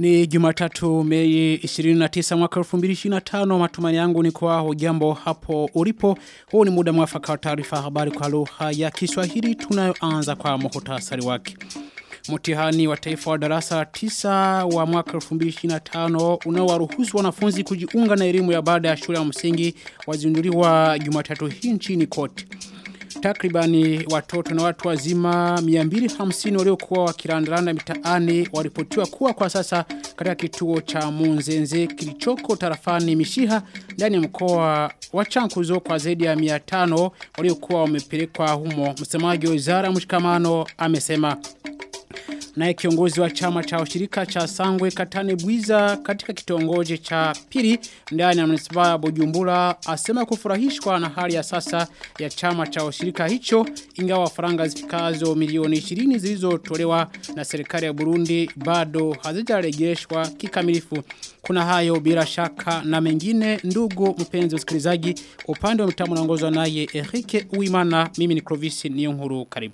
Ni Jumatatu Mei 29 mwaka 2025 matumaini yangu ni kwa hujambo hapo ulipo. Huu ni muda mwafaka wa taarifa habari kwa lugha ya Kiswahili tunayoanza kwa muhtasari wake. Mtihani wa taifa wa darasa 9 wa mwaka 2025 unaowaruhusu wanafunzi kujiunga na elimu ya baada ya shule ya msingi wazinduliwa Jumatatu hii nchini kote. Takribani watoto na watu wazima 250 waliokuwa wakirandaranda mitaani waripotiwa kuwa kwa sasa katika kituo cha Munzenze kilichoko tarafani Mishiha ndani ya mkoa wa Chankuzo kwa zaidi ya 500 waliokuwa wamepelekwa humo. Msemaji wa Wizara ya Mshikamano amesema Naye kiongozi wa chama cha ushirika cha Sangwe Katane Bwiza katika kitongoji cha Pili ndani ya manispaa ya Bujumbura asema kufurahishwa na hali ya sasa ya chama cha ushirika hicho ingawa faranga zifikazo milioni 20 zilizotolewa na serikali ya Burundi bado hazijarejeshwa kikamilifu. Kuna hayo bila shaka na mengine ndugu mpenzi msikilizaji upande wa mtamu unaongozwa naye Erike Uimana mimi ni Clovis Niyonkuru karibu.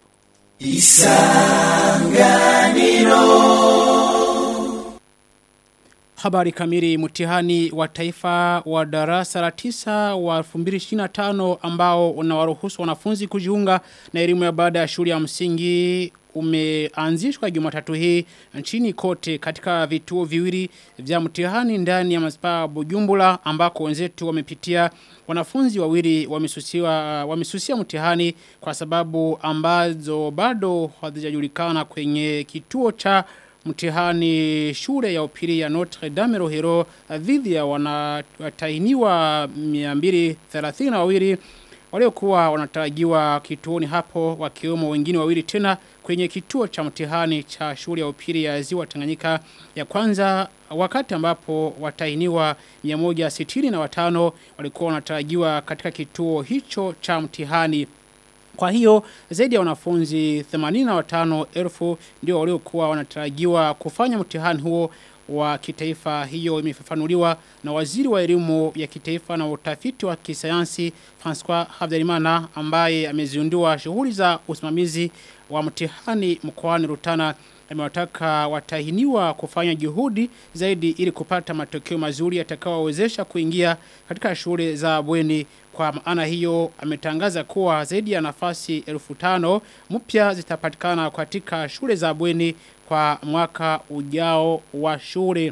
Isanganiro Habari kamili mtihani wa taifa wa darasa la tisa wa 2025 ambao unawaruhusu wanafunzi kujiunga na elimu ya baada ya shule ya msingi umeanzishwa Jumatatu hii nchini kote katika vituo viwili vya mtihani ndani ya manispaa Bujumbura ambako wenzetu wamepitia wanafunzi wawili wamesusiwa wamesusia mtihani kwa sababu ambazo bado hazijajulikana kwenye kituo cha mtihani shule ya upili ya Notre Dame Rohero dhidi ya wanatainiwa 232 waliokuwa wanatarajiwa kituoni hapo wakiwemo wengine wawili tena kwenye kituo cha mtihani cha shule ya upili ya Ziwa Tanganyika ya kwanza wakati ambapo watainiwa 165 walikuwa wanatarajiwa katika kituo hicho cha mtihani kwa hiyo zaidi ya wanafunzi 85,000 ndio waliokuwa wanatarajiwa kufanya mtihani huo wa kitaifa hiyo imefafanuliwa na waziri wa elimu ya kitaifa na utafiti wa kisayansi François Habyarimana ambaye amezindua shughuli za usimamizi wa mtihani mkoani Rutana amewataka watahiniwa kufanya juhudi zaidi ili kupata matokeo mazuri yatakayowawezesha kuingia katika shule za bweni kwa maana hiyo ametangaza kuwa zaidi ya nafasi 1500 mpya zitapatikana katika shule za bweni kwa mwaka ujao wa shule.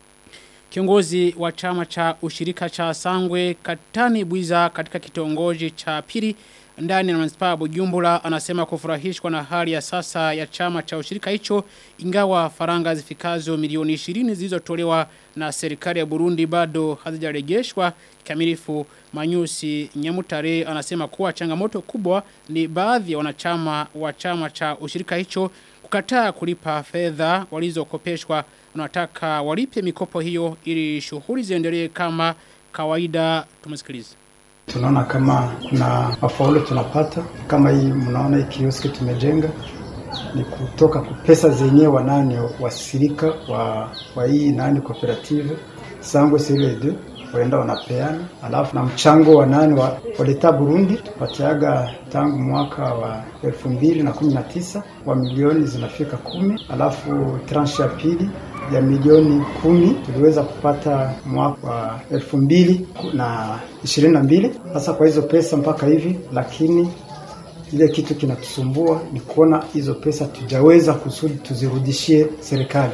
Kiongozi wa chama cha ushirika cha Sangwe Katani Bwiza katika kitongoji cha Pili ndani ya manispaa Bujumbura anasema kufurahishwa na hali ya sasa ya chama cha ushirika hicho ingawa faranga zifikazo milioni 20 zilizotolewa na serikali ya Burundi bado hazijarejeshwa kikamilifu Manyusi Nyamutare anasema kuwa changamoto kubwa ni baadhi ya wanachama wa chama cha ushirika hicho kukataa kulipa fedha walizokopeshwa wanataka walipe mikopo hiyo ili shughuli ziendelee kama kawaida tumsikilize tunaona kama kuna mafaulu tunapata kama hii mnaona hii kioski tumejenga ni kutoka pesa zenyewe wanani wasirika wa, wa hii nani cooperative sangwe sile waenda wanapeana alafu na mchango wa nani wa, waleta Burundi tupatiaga tangu mwaka wa elfu mbili na kumi na tisa wa milioni zinafika kumi alafu tranche ya pili ya milioni kumi tuliweza kupata mwaka wa elfu mbili na ishirini na mbili sasa kwa hizo pesa mpaka hivi lakini ile kitu kinatusumbua ni kuona hizo pesa tujaweza kusudi tuzirudishie serikali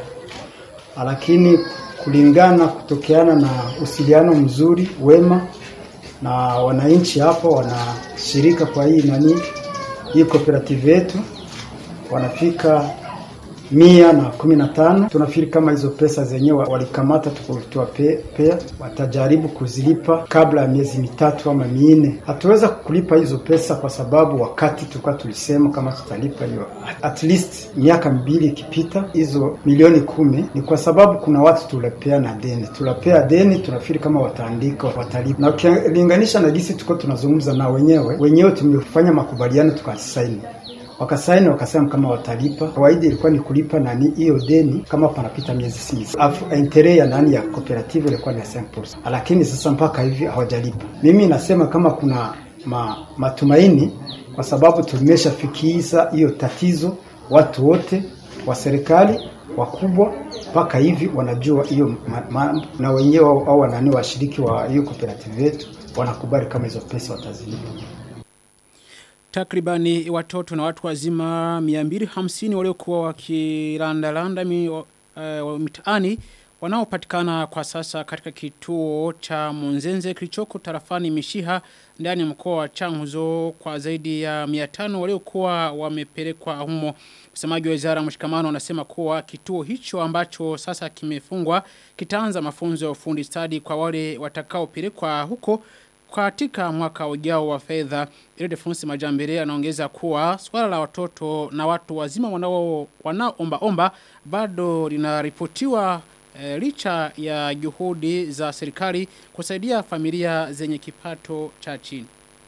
lakini kulingana kutokeana na usiliano mzuri wema na wananchi hapo wanashirika kwa hii nani hii cooperative yetu wanafika mia na kumi na tano tunafikiri kama hizo pesa zenyewe walikamata tuwapea watajaribu kuzilipa kabla ya miezi mitatu ama minne hatuweza kulipa hizo pesa kwa sababu wakati tulikuwa tulisema kama tutalipa hiyo at least miaka mbili ikipita hizo milioni kumi ni kwa sababu kuna watu tulapea na deni tulapea deni tunafikiri kama wataandika watalipa na ukilinganisha na gisi tuko tunazungumza na wenyewe wenyewe tumefanya makubaliano tukasaini wakasaini wakasema kama watalipa. Kawaida ilikuwa ni kulipa nani hiyo deni kama panapita miezi sita, afu intere ya nani ya cooperative ilikuwa ni 5%, lakini sasa mpaka hivi hawajalipa. Mimi nasema kama kuna ma, matumaini kwa sababu tumeshafikisha hiyo tatizo watu wote wa serikali wakubwa mpaka hivi wanajua hiyo na wenyewe au wanani washiriki wa hiyo cooperative yetu wanakubali kama hizo pesa watazilipa. Takribani watoto na watu wazima 250 waliokuwa wakilandalanda mi, uh, mitaani wanaopatikana kwa sasa katika kituo cha Munzenze kilichoko tarafani Mishiha ndani ya mkoa wa Changuzo kwa zaidi ya 500 waliokuwa wamepelekwa humo. Msemaji wa Wizara ya Mshikamano anasema kuwa kituo hicho ambacho sasa kimefungwa kitaanza mafunzo ya ufundi stadi kwa wale watakaopelekwa huko katika mwaka ujao wa fedha ile defunsi majambere anaongeza kuwa swala la watoto na watu wazima wanao wanaomba omba bado linaripotiwa e, licha ya juhudi za serikali kusaidia familia zenye kipato cha chini.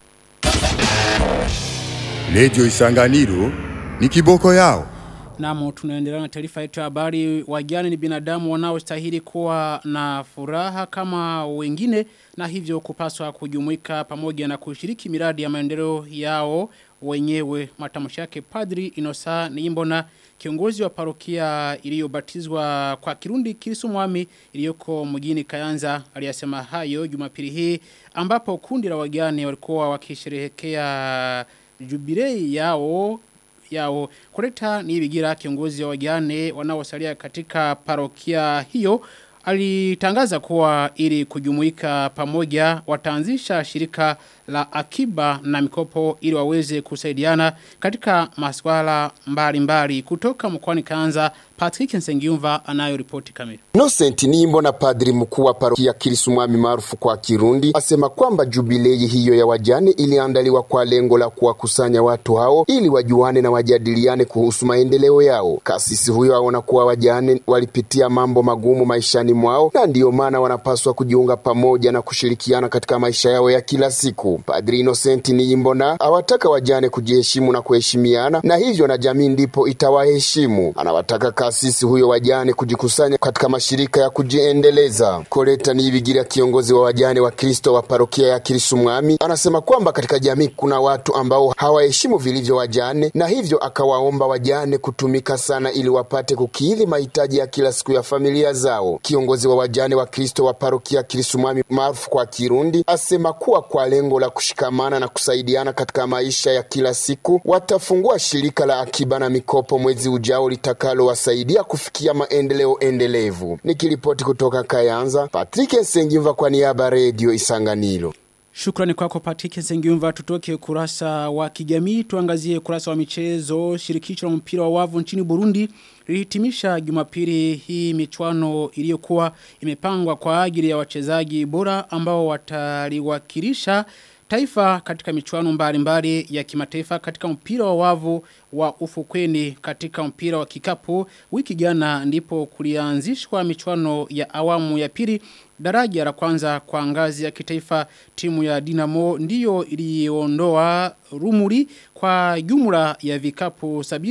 Lejo Isanganiro ni kiboko yao. Namo tunaendelea na taarifa yetu ya habari wajane ni binadamu wanaostahili kuwa na furaha kama wengine na hivyo kupaswa kujumuika pamoja na kushiriki miradi ya maendeleo yao wenyewe matamshi yake Padri Inosa Niimbona kiongozi wa parokia iliyobatizwa kwa Kirundi Kirisumwami iliyoko mjini Kayanza aliyasema hayo Jumapili hii ambapo kundi la wajane walikuwa wakisherehekea jubilei yao yao kuleta ni bigira kiongozi wa wajane wanaosalia katika parokia hiyo alitangaza kuwa ili kujumuika pamoja wataanzisha shirika la akiba na mikopo ili waweze kusaidiana katika masuala mbalimbali kutoka mkoani Kaanza Patrick Nsengiumva anayo ripoti kamili. Innocent Nimbo na padri mkuu wa parokia Kirisumwami maarufu kwa Kirundi asema kwamba jubilei hiyo ya wajane iliandaliwa kwa lengo la kuwakusanya watu hao ili wajuane na wajadiliane kuhusu maendeleo yao. Kasisi huyo aona kuwa wajane walipitia mambo magumu maishani mwao na ndiyo maana wanapaswa kujiunga pamoja na kushirikiana katika maisha yao ya kila siku. Padri Innocent Niyimbona awataka wajane kujiheshimu na kuheshimiana na hivyo na jamii ndipo itawaheshimu. Anawataka kasisi huyo wajane kujikusanya katika mashirika ya kujiendeleza. Koleta Niyibigira, kiongozi wa wajane wa Kristo wa parokia ya Kirisumwami, anasema kwamba katika jamii kuna watu ambao hawaheshimu vilivyo wajane, na hivyo akawaomba wajane kutumika sana ili wapate kukidhi mahitaji ya kila siku ya familia zao. Kiongozi wa wajane wa Kristo wa parokia Kirisumwami maarufu kwa Kirundi asema kuwa kwa lengo la kushikamana na kusaidiana katika maisha ya kila siku watafungua shirika la akiba na mikopo mwezi ujao litakalowasaidia kufikia maendeleo endelevu. Nikiripoti kutoka Kayanza, Patrick Nsengimva kwa niaba Radio Isanganiro. Shukrani kwako Patrick Nsengiumva tutoke kurasa wa kijamii tuangazie kurasa wa michezo shirikisho la mpira wa wavu nchini Burundi lilihitimisha Jumapili hii michuano iliyokuwa imepangwa kwa ajili ya wachezaji bora ambao wataliwakilisha taifa katika michuano mbalimbali ya kimataifa katika mpira wa wavu wa ufukweni katika mpira wa kikapu wiki jana ndipo kulianzishwa michuano ya awamu ya pili daraja la kwanza kwa ngazi ya kitaifa timu ya Dinamo ndiyo iliondoa rumuri kwa jumla ya vikapu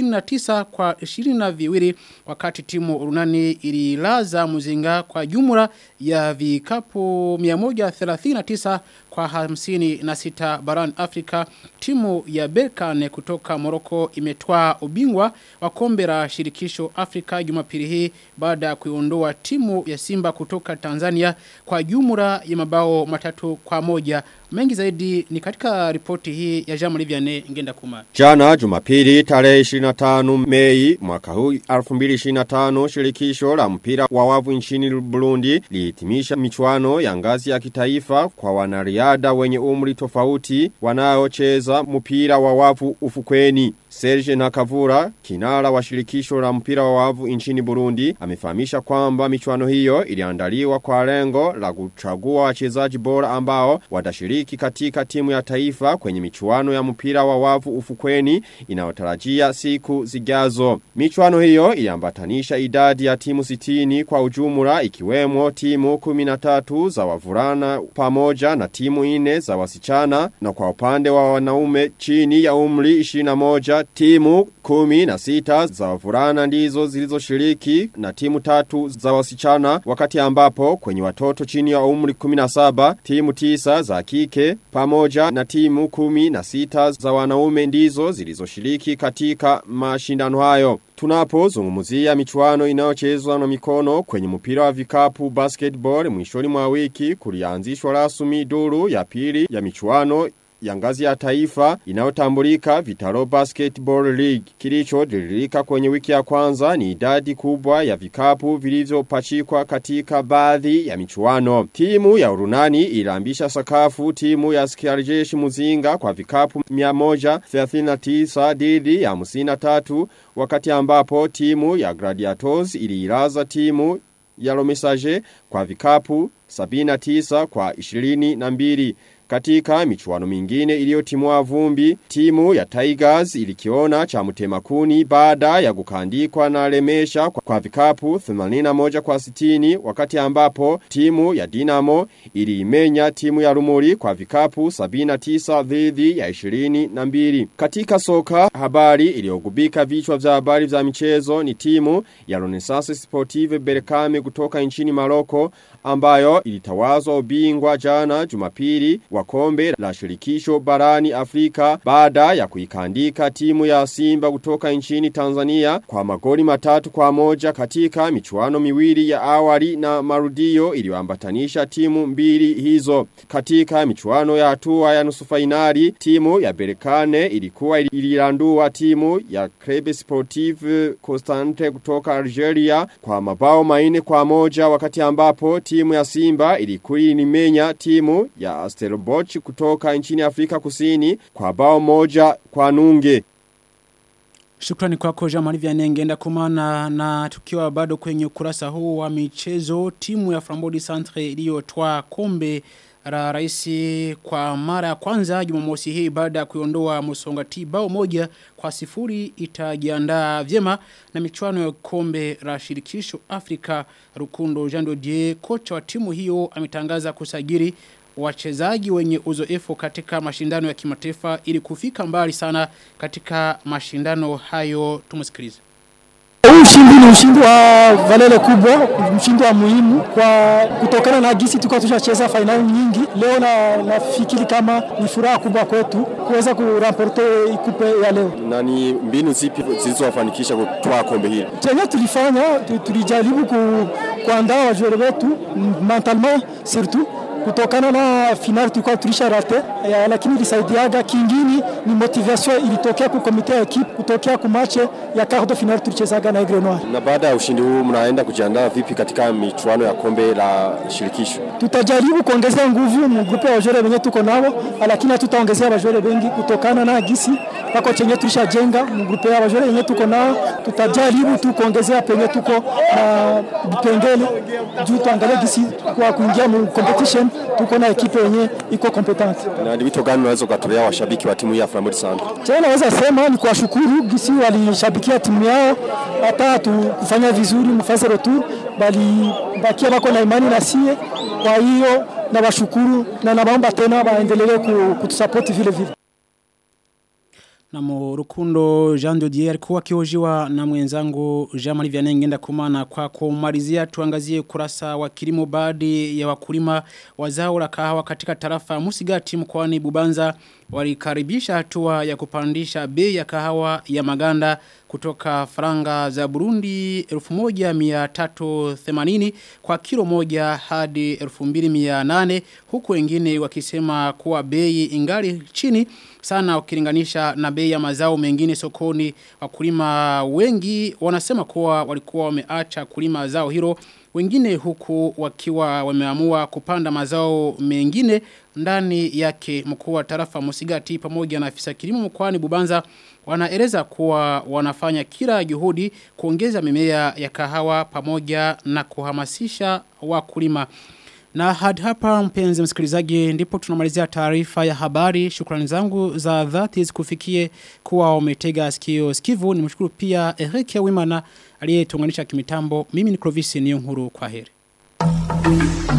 79 kwa 22 wakati timu urunani ililaza muzinga kwa jumla ya vikapu 139 kwa 56 barani Afrika timu ya Berkane kutoka Moroko imetwaa ubingwa wa kombe la shirikisho Afrika Jumapili hii baada ya kuiondoa timu ya Simba kutoka Tanzania kwa jumla ya mabao matatu kwa moja mengi zaidi ni katika ripoti hii ya Jamu Liviane ngenda kuma. Jana Jumapili tarehe 25 Mei mwaka huu 2025 shirikisho la mpira wa wavu nchini Burundi lihitimisha michuano ya ngazi ya kitaifa kwa wanariada wenye umri tofauti wanaocheza mpira wa wavu ufukweni. Serge Nakavura, kinara wa shirikisho la mpira wa wavu nchini Burundi, amefahamisha kwamba michuano hiyo iliandaliwa kwa lengo la kuchagua wachezaji bora ambao watashiriki katika timu ya taifa kwenye michuano ya mpira wa wavu ufukweni inayotarajia siku zijazo. Michuano hiyo iliambatanisha idadi ya timu sitini kwa ujumla ikiwemo timu 13 za wavulana pamoja na timu ine za wasichana na kwa upande wa wanaume chini ya umri 21 timu kumi na sita za wavulana ndizo zilizoshiriki na timu tatu za wasichana wakati ambapo kwenye watoto chini ya umri 17 timu tisa za kike pamoja na timu kumi na sita za wanaume ndizo zilizoshiriki katika mashindano hayo. Tunapo zungumuzia michuano inayochezwa na mikono kwenye mpira wa vikapu basketball mwishoni mwa wiki kulianzishwa rasmi duru ya pili ya michuano ya ngazi ya taifa inayotambulika Vitaro Basketball League. Kilicho diririka kwenye wiki ya kwanza ni idadi kubwa ya vikapu vilivyopachikwa katika baadhi ya michuano. Timu ya Urunani ilambisha sakafu timu ya Skiarjeshi Muzinga kwa vikapu 139 dhidi ya 53 wakati ambapo timu ya Gladiators iliiraza timu ya Lomesaje kwa vikapu 79 kwa 22. Katika michuano mingine iliyotimua vumbi, timu ya Tigers ilikiona cha mutemakuni baada ya kukandikwa na lemesha kwa, kwa vikapu 81 kwa 60 wakati ambapo timu ya Dinamo iliimenya timu ya Rumuri kwa vikapu 79 dhidi ya 22. Katika soka habari iliyogubika vichwa vya habari vya michezo ni timu ya Renaissance Sportive Berkane kutoka nchini Maroko ambayo ilitawazwa ubingwa jana Jumapili wa kombe la shirikisho barani Afrika baada ya kuikandika timu ya Simba kutoka nchini Tanzania kwa magoli matatu kwa moja katika michuano miwili ya awali na marudio iliyoambatanisha timu mbili hizo. Katika michuano ya hatua ya nusu fainali timu ya Berkane ilikuwa ililandua timu ya Club Sportive Constante kutoka Algeria kwa mabao maine kwa moja wakati ambapo timu ya Simba ilikuwa inimenya timu ya Stellenbosch kutoka nchini Afrika Kusini kwa bao moja kwa nunge. Shukrani kwako Jamali Vianengenda kumana na tukiwa bado kwenye ukurasa huu wa michezo timu ya Frambodi Centre iliyotoa kombe la raisi kwa mara ya kwanza Jumamosi hii baada ya kuiondoa Musongati bao moja kwa sifuri itajiandaa vyema na michuano ya kombe la shirikisho Afrika Rukundo Jean Dodier kocha wa timu hiyo ametangaza kusajili wachezaji wenye uzoefu katika mashindano ya kimataifa ili kufika mbali sana katika mashindano hayo tumusikilize Huu ushindi ni ushindi wa valele kubwa, ushindi wa muhimu kwa kutokana na gisi tulikuwa tushacheza fainali nyingi. Leo na nafikiri kama ni furaha kubwa kwetu kuweza kuramporte ikupe ya leo. Na ni mbinu zipi zilizowafanikisha kutoa kombe hili? Chenye tulifanya tu- tulijaribu ku, kuandaa wajuere wetu mentalement surtout kutokana na final tulikuwa tulisha rate ya, lakini ilisaidiaga. Kingine ni motivation ilitokea ku komite ya equipe kutokea ku match ya quart de final tulichezaga na Aigle Noir. Na baada ya ushindi huu mnaenda kujiandaa vipi katika michuano ya kombe la shirikisho? Tutajaribu kuongezea nguvu mu grupe ya wajore wenye tuko nao, lakini hatutaongezea wajore wengi kutokana na gisi pako chenye tulishajenga mu grupe ya wajore wenye tuko nao. Tutajaribu tu kuongezea penye tuko na vipengele juu tuangalie gisi kwa kuingia mu competition tuko na ekipe yenye iko competente. Na ni wito gani unaweza ukatolea washabiki wa timu hii ya Flambeau Centre? Tena naweza sema ni kuwashukuru gisi walishabikia timu yao, hata tu kufanya vizuri mfase retour, bali bakia bako na imani na sie. Kwa hiyo nawashukuru na naomba tena waendelee ku- kutusupport vile vile. Na Rukundo Jean Dodier alikuwa kiojiwa na mwenzangu Jean-Marie Vianney ngenda kumana kwa kumalizia tuangazie kurasa wa kilimo baadhi ya wakulima wa zao la kahawa katika tarafa ya Musigati mkoani Bubanza walikaribisha hatua ya kupandisha bei ya kahawa ya maganda kutoka faranga za Burundi 1380 kwa kilo moja hadi 2800 huku wengine wakisema kuwa bei ingali chini sana ukilinganisha na bei ya mazao mengine sokoni wakulima wengi wanasema kuwa walikuwa wameacha kulima zao hilo wengine huku wakiwa wameamua kupanda mazao mengine ndani yake mkuu wa tarafa Musigati pamoja na afisa kilimo mkoani Bubanza wanaeleza kuwa wanafanya kila juhudi kuongeza mimea ya kahawa pamoja na kuhamasisha wakulima na hadi hapa mpenzi msikilizaji ndipo tunamalizia taarifa ya habari. Shukrani zangu za dhati zikufikie kuwa umetega sikio sikivu. Nimshukuru pia Eric Wimana aliyetuunganisha kimitambo. Mimi ni Clovis Niyonkuru kwa heri.